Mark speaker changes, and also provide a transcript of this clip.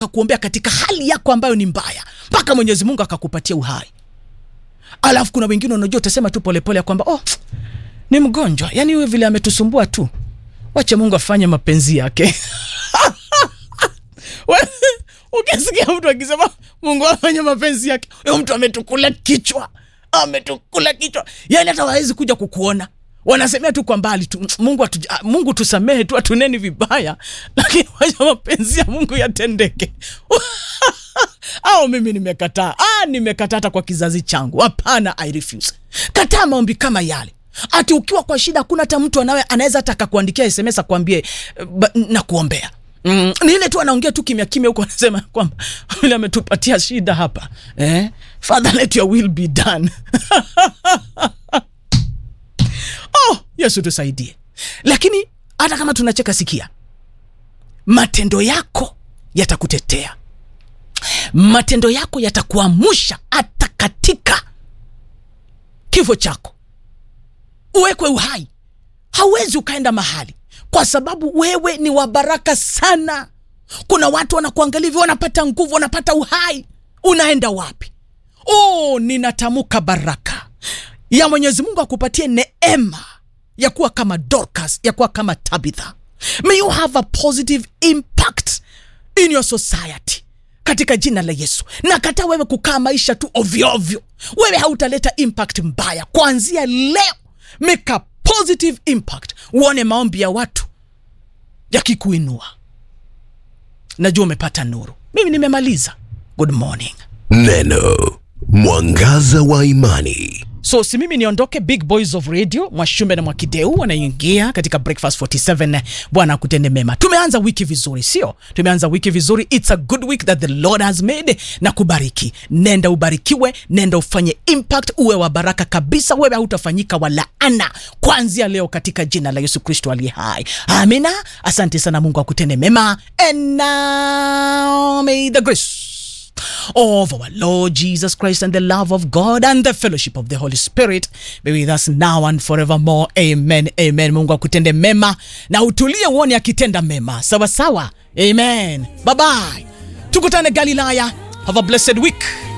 Speaker 1: akakuombea katika hali yako ambayo ni mbaya mpaka mwenyezi mungu akakupatia uhai alafu kuna wengine unajua utasema tu polepole ya kwamba oh, ni mgonjwa yani huyo vile ametusumbua tu wache mungu afanye mapenzi yake We- ukisikia mtu akisema mungu afanye mapenzi yake huyo mtu ametukula kichwa ametukula kichwa yani hata wawezi kuja kukuona wanasemea tu kwa mbali tu mungu, atu, mungu tusamehe tu atuneni vibaya lakini wacha mapenzi ya mungu yatendeke au mimi nimekataa ah, nimekataa hata kwa kizazi changu hapana i refuse kataa maombi kama yale ati ukiwa kwa shida hakuna hata mtu anawe anaweza hata akakuandikia sms akwambie na kuombea Mm, ni ile tu anaongea tu kimya kimya huko anasema kwamba vile ametupatia shida hapa eh? father let your will be done oh yesu tusaidie lakini hata kama tunacheka sikia matendo yako yatakutetea matendo yako yatakuamusha hata katika kifo chako uwekwe uhai hauwezi ukaenda mahali kwa sababu wewe ni wa baraka sana kuna watu wanakuangalia hivyo wanapata nguvu wanapata uhai unaenda wapi oh ninatamuka baraka ya mwenyezi mungu akupatie neema ya kuwa kama dorcas ya kuwa kama tabitha may you have a positive impact in your society katika jina la yesu na kata wewe kukaa maisha tu ovyoovyo wewe hautaleta impact mbaya kuanzia leo make a positive impact uone maombi ya watu yakikuinua najua umepata nuru mimi nimemaliza good morning
Speaker 2: Neno mwangaza wa imani.
Speaker 1: so si mimi niondoke big boys of radio mwashume na mwakideu wanaingia katika breakfast 47 bwana akutende mema tumeanza wiki vizuri sio tumeanza wiki vizuri its a good week that the lord has made na kubariki nenda ubarikiwe nenda ufanye impact uwe wa baraka kabisa wewe hautafanyika wa laana kuanzia leo katika jina la yesu kristo aliye hai amina asante sana mungu akutende mema and now may the grace of our Lord Jesus Christ and the love of God and the fellowship of the Holy Spirit be with us now and forevermore. Amen. Amen. Mungu akutende mema na utulie uone akitenda mema. Sawa sawa. Amen. Bye bye. Tukutane Galilaya. Have a blessed week.